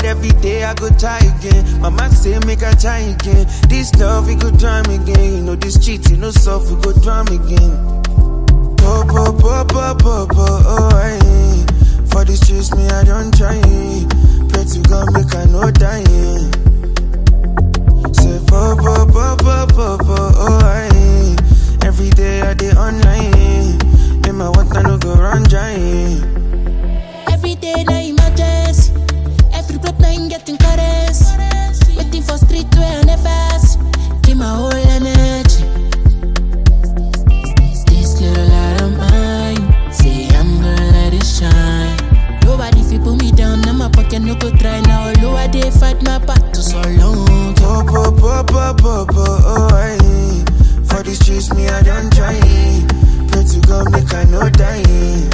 every day I go try again. Mama say make I try again. This love we go drown again. You know this cheating no soft we go drown again. Po po po po po po oh aye. For the streets me I don't try. Pray to God make I no die. Say po po po po po po oh aye. Every day I dey online. In my water no go run dry. Every day na emergency. Every block na him getting caress. Waiting for street where I never see. Give my whole energy. This little light of mine. Say I'm gonna let it shine. Nobody fi put me down. Now my pocket no go try now. Although I dey fight my battle so long. Po po po po po po oh aye. For the streets me I don't try. Pray to God make I no die.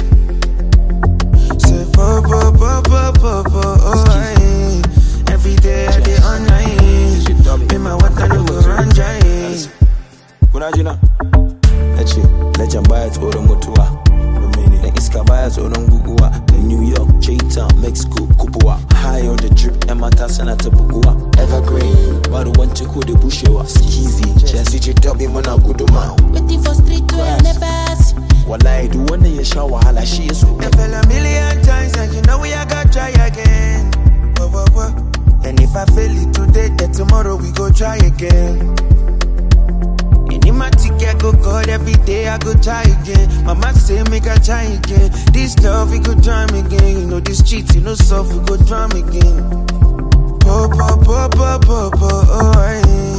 Say po po po po po po oh aye. Every day I dey online. In my water no go run dry. kuna jina na ce legend baya tsoron mutuwa dan iska baya tsoron guguwa da new york j-town mexico kubuwa high on the drip yan mata sana ta buguwa evergreen ba ruwan ciko da bushewa skizi chelsea ce tabi muna guduma Waiting for street where I never see. wallahi duk wanda ya sha wahala shi ya so I fell a million times and you know we I got try again. Whoa, whoa, whoa. And if I fail it today, then tomorrow we go try again. And in my ticket go God every day I go try again. Mama say make I try again. This love we go drown again. You know this cheating no soft we go drown again. Po po po po po po oh aye.